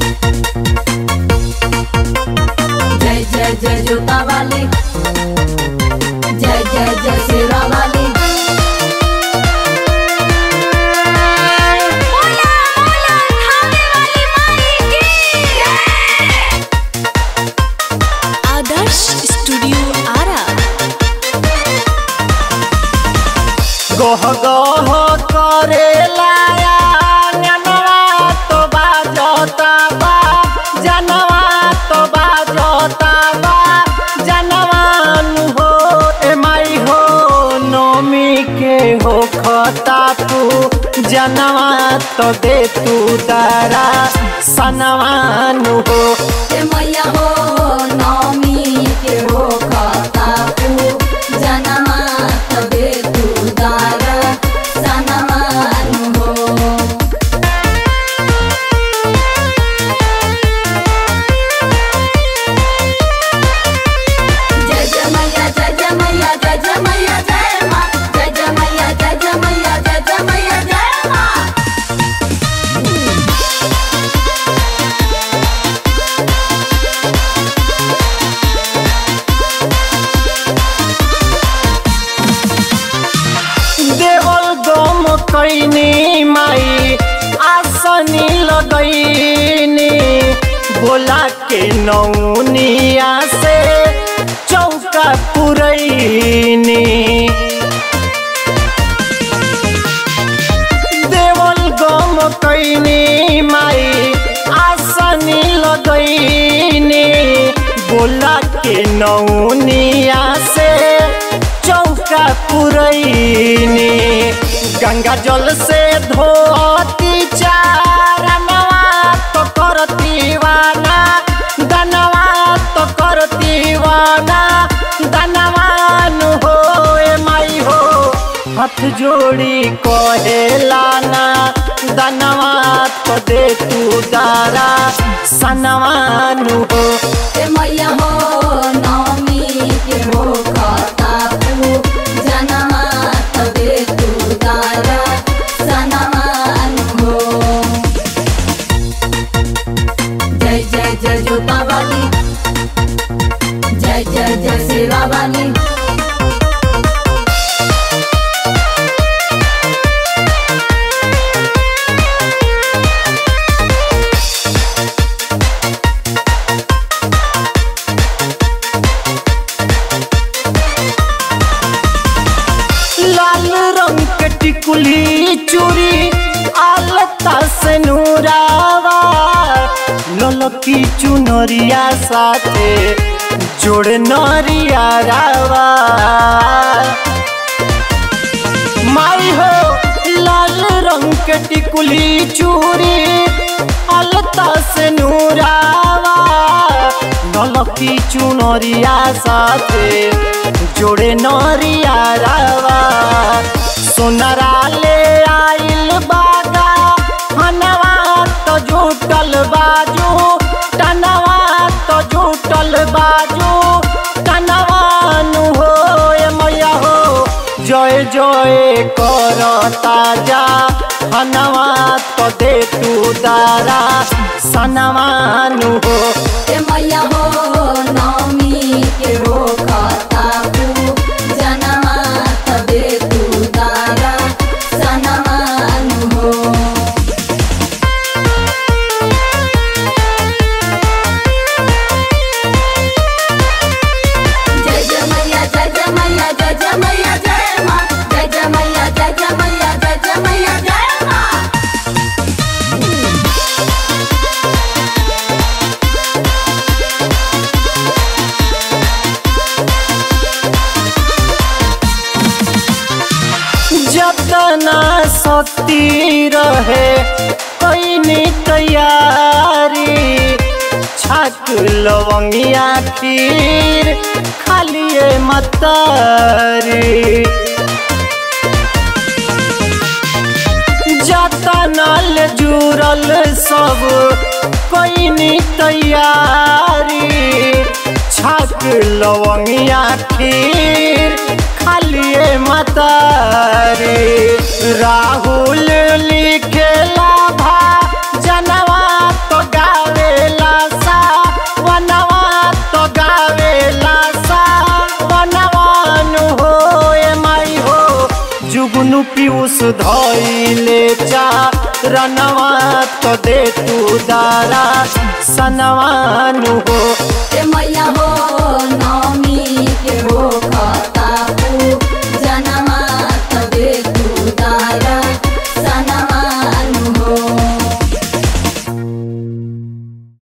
जय जय जय जोता वाली जय जय जय शेरा वाली बोला बोला खाने वाली माई की आदर्श स्टूडियो आरा गह गह करे लाया जनवा तो बाजता बा जनवा तो बाजता बा जनवान हो ए माई हो नमी के हो खता तू जनवा तो दे तू दारा सनवान हो ए मैया हो नौमी के हो खाता तू जनमा तबे तू दार सनमान हो जय जय मैया जय जय मैया जय जय मैया जय माँ जय जय मैया जय जय मैया जय जय मैया जय माँ देवल गम कैनी माई आसनी लगैनी बोला के नौनिया से चौका पुरैनी देवल गम कैनी माई आसनी लगैनी बोला के नौनिया से चौका पुरैनी गंगा जल से धोती चारनवा तो करती वाना दनवा तो करती वाना दनवान हो ए माई हो हाथ जोड़ी कहेलाना दनवा तो दे तू दारा सनवानु हो ए मैया हो नौमी के हो खाता तू जनमा तबे तू दारा सनमान हो जय जय जय जोता वाली जय जय जय शेरा वाली लाल रंग के टिकुली चूड़ी आलता से नूरावा ललकी चुनरिया साथे जोड़ नरिया रावा माई हो लाल रंग के टिकुली चूड़ी अलता से नूरावा नलकी चुनरिया साथे जोड़े नरिया रावा सोनरा ले आइल बागा हनवा तो झूठल बाजू टनवा तो झूठल बाजू टनवानु हो ए मैया हो जय जय कर ताजा हनवा तो दे तू दारा सनवानु हो ए मैया हो नौमी के हो खाता तू जनमा तबे तू दारा सनमान हो जय जय मैया जय जय मैया जय जय मैया जय माँ जय जय मैया जय जय मैया जय जय मैया जय माँ जतना शक्ति रहे कैनी तैयारी छाक लवंगिया खीर खालिए मतारी जतनल जुड़ल सब कैनी तैयारी छाक लवंगिया खीर खालिए मतारी राहुल लिखेला भा जनवा तो गावे चुनु पीयूष धैले चा रनवा तो दे तू दारा सनवानु हो ए मैया हो नौमी